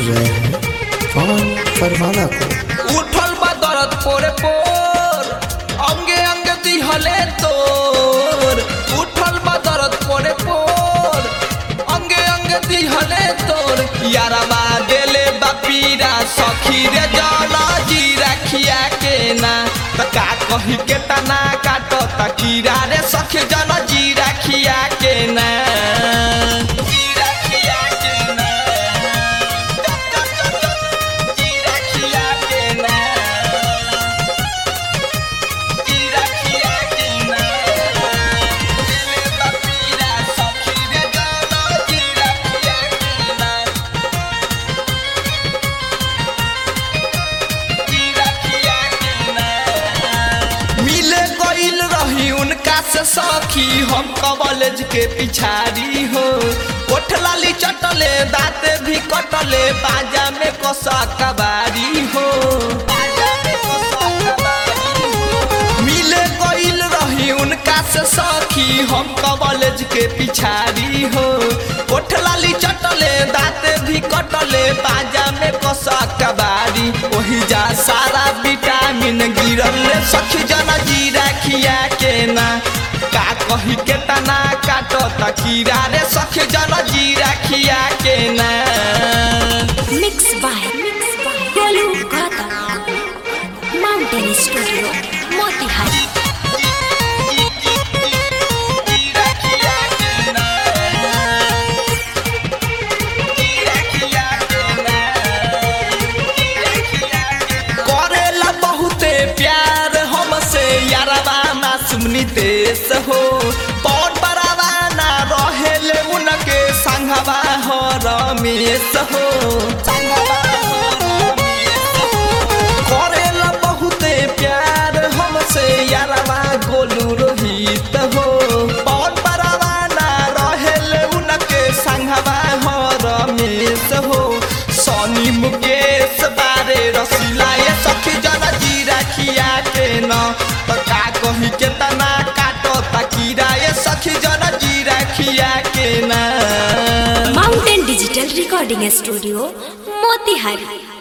रहे हैं पवन परमाना को उठल बा दर्द पोरे पोर अंगे अंगे दिहले तोर उठल बा दर्द पोरे पोर अंगे अंगे दिहले तोर यारवा देले बापीरा सखी रे जला जी रखिया के ना त का कही के तना काटो त कीरा रे सखी जल जी रखिया के ना जी रखिया के ना जी रखिया के ना जी रखिया के ना दिले बापीरा सखी रे जला जी रखिया के ना मिले गईल रही उनका से सखी हम कॉलेज के पिछाड़ी हो ओठ लाली चटले दांते भी कटले बाजा में कोसा कबारी हो मिले गईल रही उनका से सखी हम कॉलेज के पिछाड़ी हो ओठ लाली चटले दांते भी कटले बाजा में कोसा कबारी वही जा सारा विटामिन गिरल रे सखी जना जी रखिया के ना का कही के तना काटो त कीरा रे सखी जना जी रखिया के ना Mixed by Golu Gata Mountain Studio Motihari जी रखिया के ना जी रखिया के ना करेला बहुते प्यार हमसे यारवा मासूम नितेश हो पौन बरावा ना रहेले उनके संघवा हो रमेश हो करेला बहुते प्यार हमसे यारवा गोलू रोहित हो पौन बरावा ना रहेले उनके संघवा हो रमेश हो सोनी मुकेश बारे रसीला ये सखी जना जी रखिया के न तो का कही के तना काटो तकीरा ये सखी जना जी रखिया के ना Mountain Digital Recording Studio Motihari